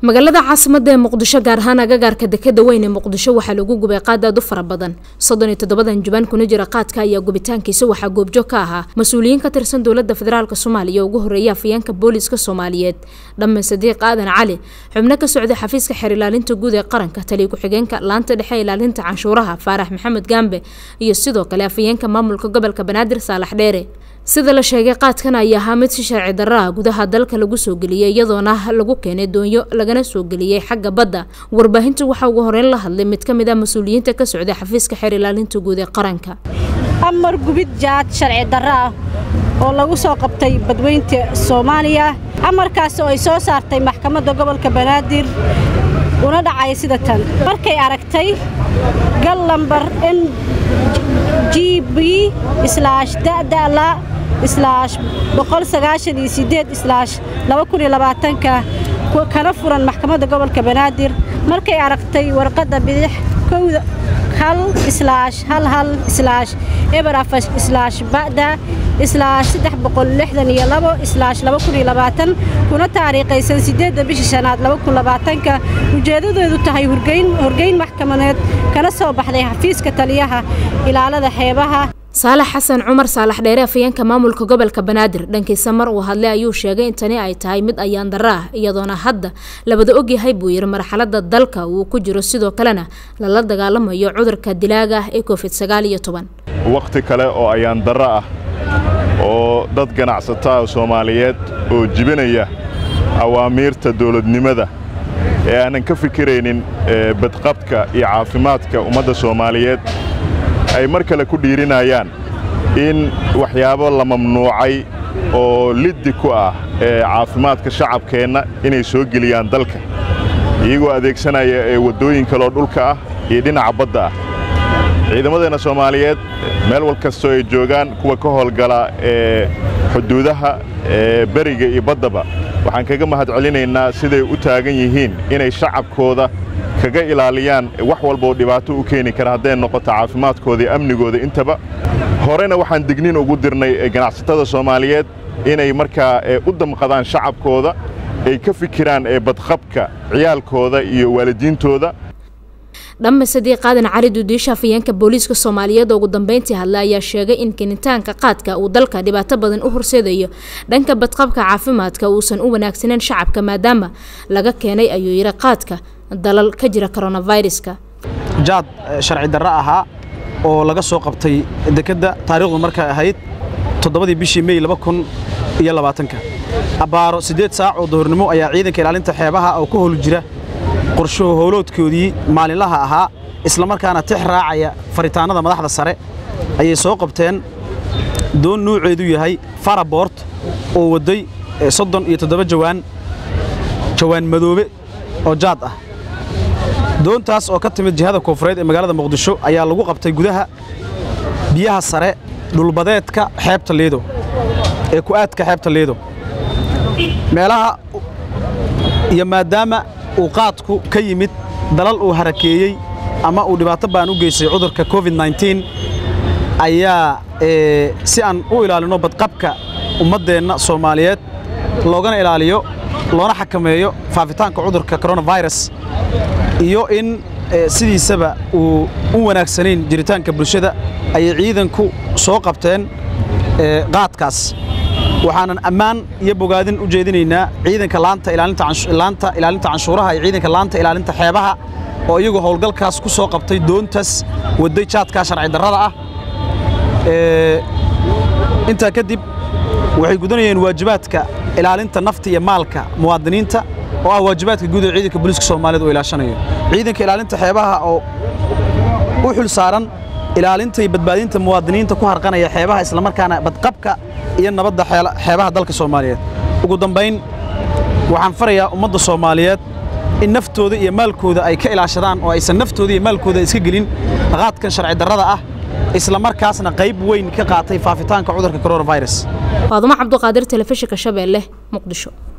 magaalada caasimada ee muqdisho gaar ahaan agagaarka dekeda weyn ee muqdisho waxaa lagu gubay qaad aad u fara badan soddon iyo toddobadan jubaan kuna jira qaadka ayaa gubitaankiisa waxaa goobjoog ka ahaa mas-uuliyiin ka tirsan dowladda federaalk soomaaliya oo ugu horreeya afayeenka booliiska soomaaliyeed dhamme sadiiq aadan cali xubno ka socda xafiiska xeer ilaalinta guud ee qaranka taliya ku-xigeenka laanta dhexe ilaalinta canshuuraha faarax maxamed gaambe iyo sidoo kale afayeenka maamulka gobolka banaadir saalax dheere sida la sheegay qaadkan ayaa ahaa mid si sharci darro ah gudaha dalka lagu soo geliyey iyadoona lagu keenay doonyo lagana soo geliyey xagga badda warbaahintu waxaa ugu horeyn la hadlay mid ka mid ah mas-uuliyiinta ka socday xafiiska xeer ilaalinta guud ee qaranka amar gubid jaad sharci darro ah oo lagu soo qabtay badweynta soomaaliya amarkaas oo ay soo saartay maxkamadda gobolka banaadir una dhacay sida tan markay aragtay gal lambar n g b islaash dadala islaash boqol sagaashan iyo sideed islaash laba kun iyo labaatanka kana furan maxkamadda gobolka banaadir markay aragtay warqadda bidix kowda hal islaash hal hal islaash eber afar islaash ba'da islaash saddex boqol lixdan iyo labo islaash laba kun iyo labaatan kuna taariikhaysan siddeedda bisha shanaad laba kun labaatanka ujeedadeedu tahay hurgeyn horgeyn maxkamadeed kana soo baxday xafiiska taliyaha ilaalada xeebaha saalax xasan cumar saalax dheere afayeenka maamulka gobolka banaadir dhankiisa mar uu hadlay ayuu sheegay in tani ay tahay mid ayaan darro ah iyadoona hadda labada ogyahay buu yidhi marxaladda dalka uu ku jiro sidoo kalena lala dagaalamayo cudurka dilaaga ah ee covid sagaal iyo toban wakhti kale oo ayaan darro ah oo dad ganacsataa soomaaliyeed oo jibinaya awaamiirta dawladnimada ee aanan ka fikiraynin badqabka iyo caafimaadka ummadda soomaaliyeed ay mar kale ku dhiirinayaan in waxyaabo la mamnuucay oo liddi ku ah ee caafimaadka shacabkeenna inay soo geliyaan dalka iyagoo adeegsanaya ee waddooyin kaloo dhulka ah iyo dhinaca badda ah ciidamadeenna soomaaliyeed meel wal kastoo ay joogaan kuwa ka howlgala ee xuduudaha ee beriga iyo baddaba waxaan kaga mahad celinaynaa siday u taagan yihiin inay shacabkooda kaga ilaaliyaan wax walba oo dhibaato u keeni kara hadday noqoto caafimaadkooda iyo amnigooda intaba horena waxaan dignin ugu dirnay ganacsatada soomaaliyeed inay markaa u damqadaan shacabkooda ay ka fikiraan ee badqabka ciyaalkooda iyo waalidiintooda dhamme sadiiq aadan cali duudiisha afayeenka booliiska soomaaliyeed oo ugu dambeyntii hadla ayaa sheegay in kenitaanka qaadka uu dalka dhibaato badan u horseedayo dhanka badqabka caafimaadka uusan u wanaagsaneyn shacabka maadaama laga keenay ayuu yidhi qaadka dalal ka jira koronaviruska jaad sharci darro ahaa oo laga soo qabtay dekedda taariikhdu markay ahayd toddobadii bishii mey laba kun iyo labaatanka abbaaro siddeed saac oo duhurnimo ayaa ciidanka ilaalinta xeebaha oo ka howlu jira qorshaho howloodkoodii maalinlaha ahaa islamarkaana tix raacaya faritaannada madaxda sare ayay soo qabteen doon nuuceedu yahay farabort oo wadday soddon iyo toddoba jawaan jawaan madoobe oo jaad ah doontaas oo ka timid jihada koonfureed ee magaalada muqdisho ayaa lagu qabtay gudaha biyaha sare dhulbadeedka xeebta liido ee ku-aadka xeebta liido meelaha iyo maadaama uu qaadku ka yimid dalal uu harakeeyey ama uu dhibaato baan u geystay cudurka covid nneteen ayaa si aan u ilaalinno badqabka ummaddeenna soomaaliyeed loogana ilaaliyo loona xakameeyo faafitaanka cudurka koronafirus iyo in sidiisaba uu u wanaagsanayn jiritaanka bulshada ayay ciidanku soo qabteen qaadkaas waxaanan ammaan iyo bogaadin u jeedinaynaa ciidanka laanta ilaalinta canshuuraha iyo ciidanka laanta ilaalinta xeebaha oo iyagu howlgalkaas ku soo qabtay doontaas wadday jaadkaa sharci darrada ah intaa kadib waxay gudanayeen waajibaadka ilaalinta nafta iyo maalka muwaadiniinta oo ah waajibaadka guud ee ciidanka booliiska soomaaliyeed oo ilaashanayo ciidanka ilaalinta xeebaha oo u xul saaran ilaalinta iyo badbaadinta muwaadiniinta ku harqanaya xeebaha islamarkaana badqabka iyo nabadda xeebaha dalka soomaaliyeed ugu dambayn waxaan farayaa ummadda soomaaliyeed in naftooda iyo maalkooda ay ka ilaashadaan oo aysan naftooda iyo maalkooda iska gelin qaadkan sharci darrada ah islamarkaasna qayb weyn ka qaatay faafitaanka cudurka koronafirus faadumo cabduqaadir telefishinka shabeelle muqdisho